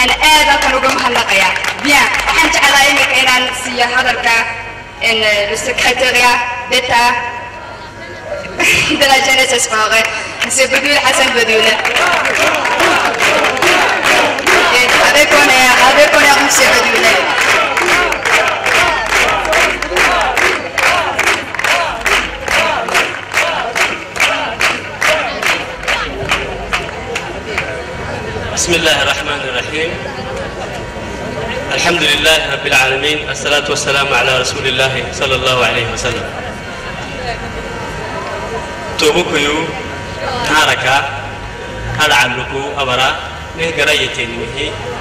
أنا آذا كانوا جمها اللقيا بيان وحن جعل إنك إن سيا هذا إن السكرتيريا d'État de la jeunesse espoirée, M. Bedoul Hassan Bedoul. Et avec honneur, avec honneur, M. Bedoul. بسم الله الرحمن الرحيم الحمد لله رب العالمين الصلاة والسلام على رسول الله صلى الله عليه وسلم توبكيو ناركا أرعلكو أبرا نهجر يتنمه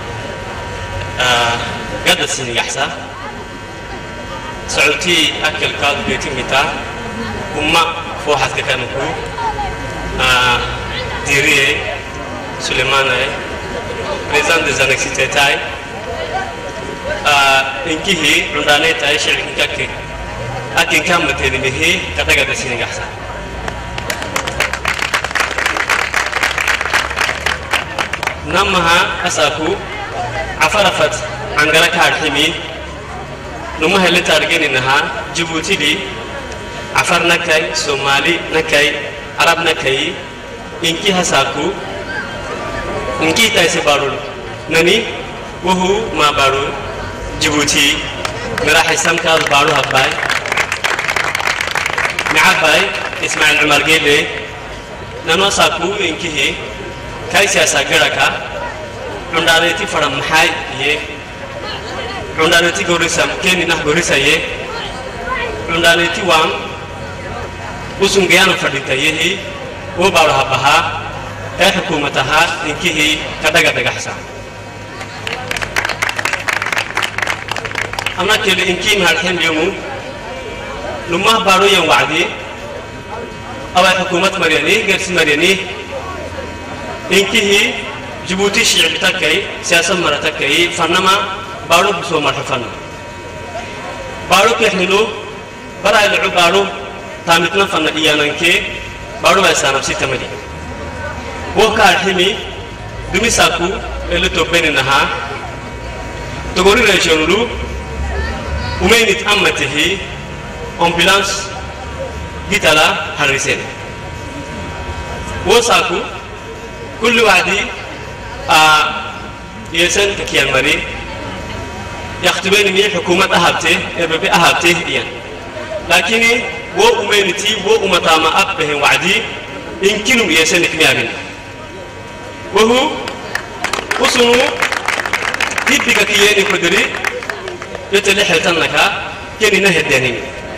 آه قد السنة يحسا سعودتي أكل كاد بيتي متا أما فوحت كانكو آه ديريه Sulemana président des annexes tetai inkihi rundane tai shirki kakke akin kam mate ni mihi kataga da sini gahsa namaha asaku afarafat angara kadhimi numa hele targeni naha jibuti di afar nakai somali nakai arab nakai inki hasaku inki ta se barul nani wuhu ma baru jibuti mira hisam ka baru habbai معباي اسماعيل عمر قال لي نانو ساكو انكي هي كاي سياسة غيركا عندانيتي فرم محاي يه عندانيتي غوريسا كيني نح غوريسا يه عندانيتي وام وسنجيان فرديتا يه وبارو هبها ee xukuumataha inkihii ka dhagadhagaxsa ama keli inkii mahalxemyomu lumah baruyan wacdi away xukuumat maryani gersi maryani inkihii jibuuti shicib takkay siyaasad mara takkay fannama baru busoo marxo fanna baru kexnilu baraylacu baru taamitna fanna dhiyanankee baru baysaanabsi tamadi woka alhimi dumisaku ele topeni naha togori regionulu umenit ammatihi ambulance gitala harrisen wosaku kulli wadi a yesen kakiyan mari yaktubeni mi hukumat ahabte ebebe ahabte iyan lakini wo umeniti wo umatama abbehen wadi inkinum yesen ikmiyabina وهو وصنو تبقى كياني كدري يتلي حلتنك كيني نهي الدانين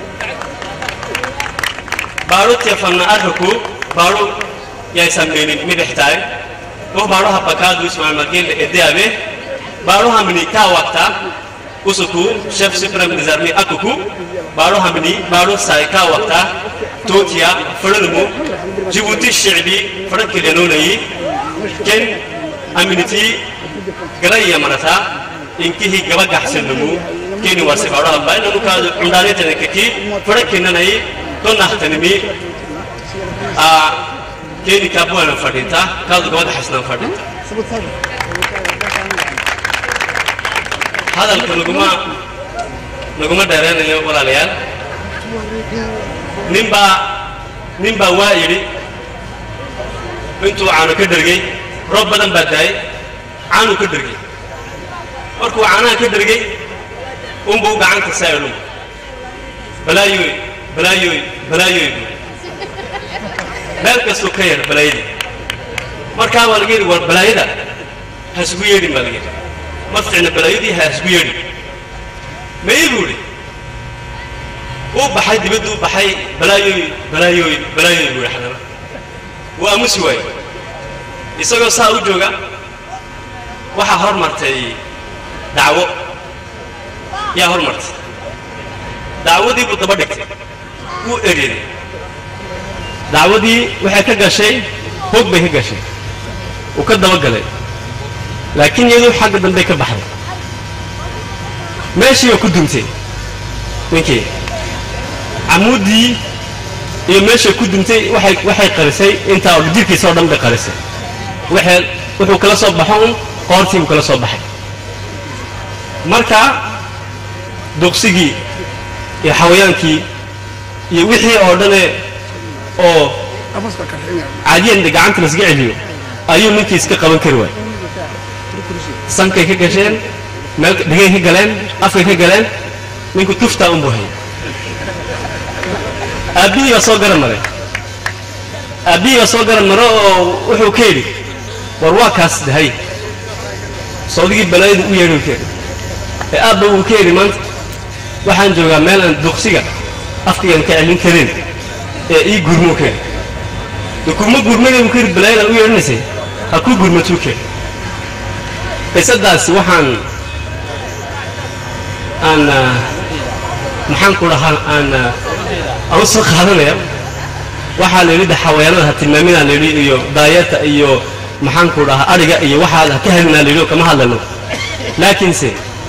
بارو تيفنا أرهكو بارو يا سميني مدحتاي وهو بارو هبكادو اسمع المكين لإديابه بارو همني كا وقتا usuku chef supreme des armées akuku baro hamni baro saika waqta totiya faralumu jibuti shi'bi farak lenonai ken aminiti garaya marata inkihi gaba gaxsinumu keni warsi baro habay nanu ka undane tenekeki farak kenanai to nahtanimi a keni kabuana fadinta kaadu gaba gaxsnan fadinta hadalka naguma naguma dheeraynayo walaalayaal ninbaa ninbaa waa yidhi intuu caano ka dhergey roob badan baa daayay caanuu ka dhergey markuu caanaha ka dhergey unbuu gacanta saayolum balaayoy balaayoy balaayoy buu meel kastuu ka yar balaayadii markaa baa laga yidhi war balaayada ha isugu yeedhin baa laga yidhi ma ficna balaayadii ha isku yeedhi mayi buu idhi uu baxay dibaddu u baxay balaayoy balaayoy balaayoy buu idhi xadana wuu aamusi waayey isagoo saa u jooga waxaa hor martay dacwo yaa hor martay dacwadii buu daba dhigtay wuu ereeday dacwadii waxay ka gashay hoog bay ka gashay uu ka daba galay laakiin iyadu xagga dambey ka baxday meeshiiba ku duntay ninkii camuuddii iyo meeshay ku duntay waxay waxay qarisay intaa oo jirkiisa oo dhan bay qarisay waxay wuxuu kala soo baxo un qoortiibu kala soo baxay marka duqsigii iyo xawayaankii iyo wixii oo dhane oo caadiyan gacanta lasga celiyo ayuu ninkii iska qaban kari waay sankay ka gasheen meel dhegay ka galeen afkay ka galeen ninku tuftaa unbuu hayay aabbihii baa soo garan maray aabbihii baa soo garan maro oo wuxuu ka yidhi war waa kaas dahay sawdigii balaayadu u yeedhi ka ee aabba wuu ka yidhi maanta waxaan joogaa meel aan duqsiga afkaygan ka celin karin ee ii gurmoo ka yidhi de kuma gurmada buu ka yidhi balaayadaan u yeedhinaysay ha ku gurmatuu ka yidhi qisadaasi waxaan aan maxaan ku dhahaa aan aan u soo qaadanaya waxaa la yidhi de xawayaanada ha tilmaaminaa la yidhi iyo daayata iyo maxaan ku dhahaa adhiga iyo waxaad ha ka helinaa la yidhi oo kama hadlano laakiinse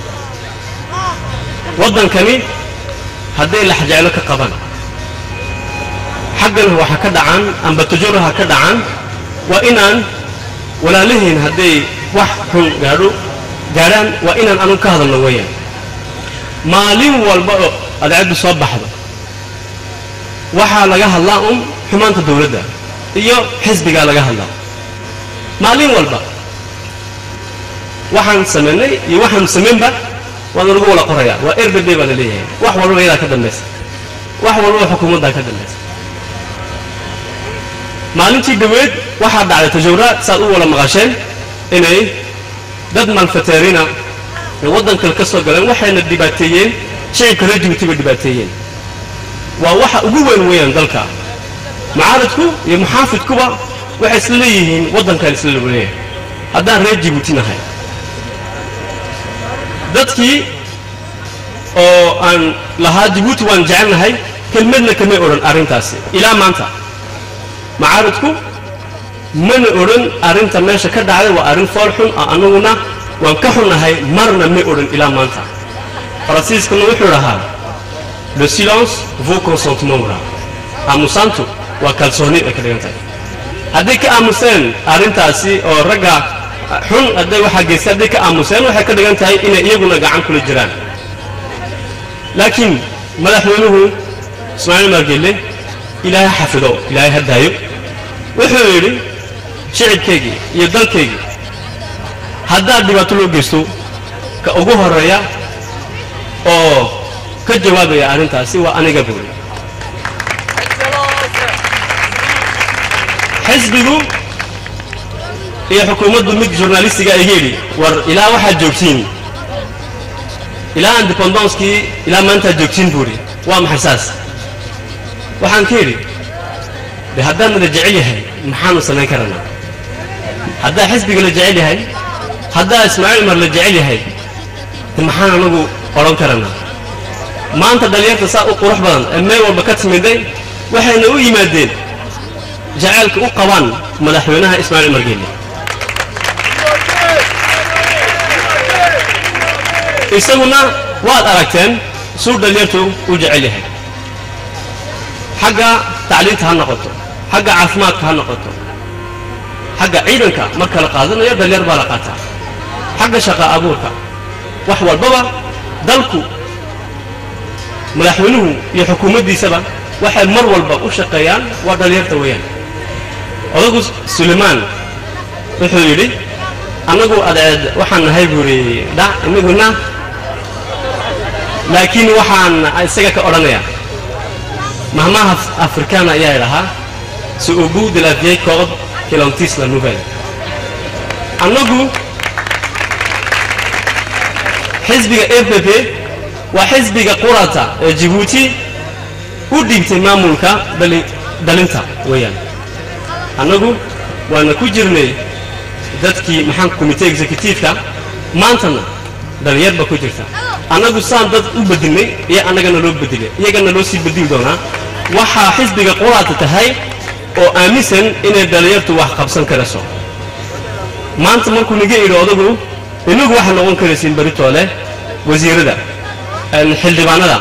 waddankani hadday laxjeclo ka qaban xaggana waxa ka dhacan amba tajuraha ka dhacan waa inaan walaalihiin hadday wax xun gaadho gaadhaan waa inaan anu ka hadalno weeyaan maalin walba oo adeecaddu soo baxdo waxaa laga hadlaa un xumaanta dawladda iyo xisbigaa laga hadlaa maalin walba waxaan samaynay iyo waxaanu samaynba waana lagu wala qorayaa waa erbede baa la leeyahay wax walba iyadaa ka dambaysa wax walba xukuumaddaa ka dambaysa maalintii dhaweed waxaa dhacday tajawraad saad u wala maqasheen inay dad malfateerina ee waddan kale ka soo galeen waxayna dhibaateeyeen shicibka reer jibuuti bay dhibaateeyeen waa waxa ugu weyn weeyaan dalka mucaaradku iyo muxaafidkuba waxay isla leeyihiin waddankan isla leeyahay haddaan reer jibuuti nahay dadkii oo aan lahaa jibuuti waan jecelnahay kelmadna kamay odhan arrintaasi ilaa maanta mucaaradku mana odhan arrinta meesha ka dhacday waa arrin fool xun oo annaguna waan ka xunnahay marna may odhan ilaa maanta faransiiskuna wuxuu dhahaa le silence vaut consentement wra aamusaantu waa kalsooni ay ka dhigan tahay hadday ka aamuseen arrintaasi oo ragga xun hadday waxaa geystay hadday ka aamuseen waxay ka dhigan tahay inay iyaguna gacan kula jiraan laakiin madaxweynuhu ismaaciil margelle ilaahay xafido ilaahay ha daayo wuxuu yidhi shicibkaygii iyo dalkaygii haddaad dhibaato loo geysto ka ugu horeeya oo ka jawaabaya arrintaasi waa aniga buuri xisbigu iyo xukuumaddu mid journalistiga iga yidhi war ilaa waxaad joogtiin ilaa independonskii ilaa maantaad joogtiin buuri waa maxay saas waxaan ka yidhi de haddaan la jecel yahay maxaanu samayn karanaa haddaa xisbiga la jecel yahay haddaa ismaaciil mar la jecel yahay de maxaan anagu odhan karanaa maanta dhallinyarta saa u qurux badan ee meel walba ka timiday waxayna u yimaadeen jacaylka u qabaan madaxweynaha ismaaciil margeelle isaguna waad aragteen suu dhallinyartu u jecel yahay xagga tacliinta ha noqoto xagga caafimaadka ha noqoto xagga ciidanka marka la qaadanayo dhallinyar baa la qaataa xagga shaqa abuurka wax walbaba dalku madaxweynuhu iyo xukuumaddiisaba waxay mar walba u shaqeeyaan waa dhallinyarta weeyaan odagu sulaymaan wuxuu yidhi annagu adeed waxaan nahay buu yidhi dhac inaguna laakiin waxaan isaga ka odhanayaa mahmaha afrikaana ayaa idhahaa se au bout de la vieille corde que l'on tisse la nouvelle annagu xisbiga f p p waa xisbiga qurata ee jibuuti u dhiibtay maamulka dhalinta weeyaan annagu waana ku jirnay dadkii maxaan komite executiifka maantana dhalinyarba ku jirta annagu saan dad u bedilnay iyo annagana loo bedilay iyagana loo sii bedili doonaa waxaa xisbiga quraata tahay oo aaminsan inay dhalinyartu wax qabsan karayso maanta markuu niga idhi odagu inagu waxaa noqon karaysiin beritoole wasiirada xildhibaanada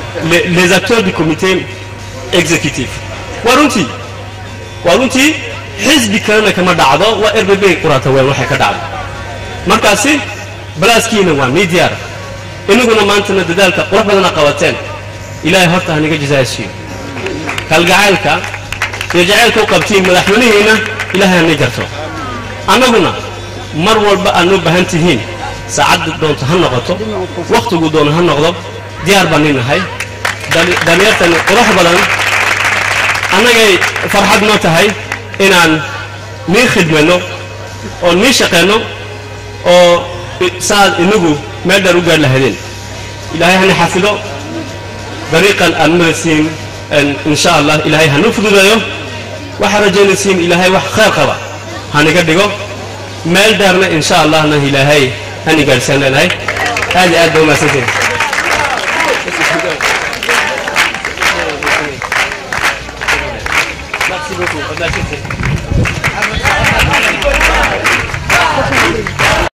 les acteurs du comité exécutif waa runtii waa runtii xisbi kalena kama dhacdo waa rbb quraata weyn waxay ka dhacdo markaasi balaaskiina waa nii diyaar inaguna maantana dadaalka qurux badana qabateen ilaahay horta haniga jazaasiyo kalgacaylka iyo jacaylka u qabtiin madaxweynihiina ilaahay hani garto annaguna mar walba aad noo baahan tihiin saacadda doonto ha noqoto wakhtigu doono ha noqdo diyaar baan nin nahay dhallinyartani qurux badan annagay farxad noo tahay inaan nii khidmayno oo nii shaqayno oo saaad inagu meel dheer u gaar lahaydeen ilaahay hana xafido dariiqan aad maraysiin insha allah ilaahay hanu fududeeyo waxaad rajaynaysiin ilaahay wax khayr qaba haniga dhigo meel dheerna insha allahna ilaahay hani gaadhsaan leenahay aad iyo aad ba umahadsantiin Merci beaucoup.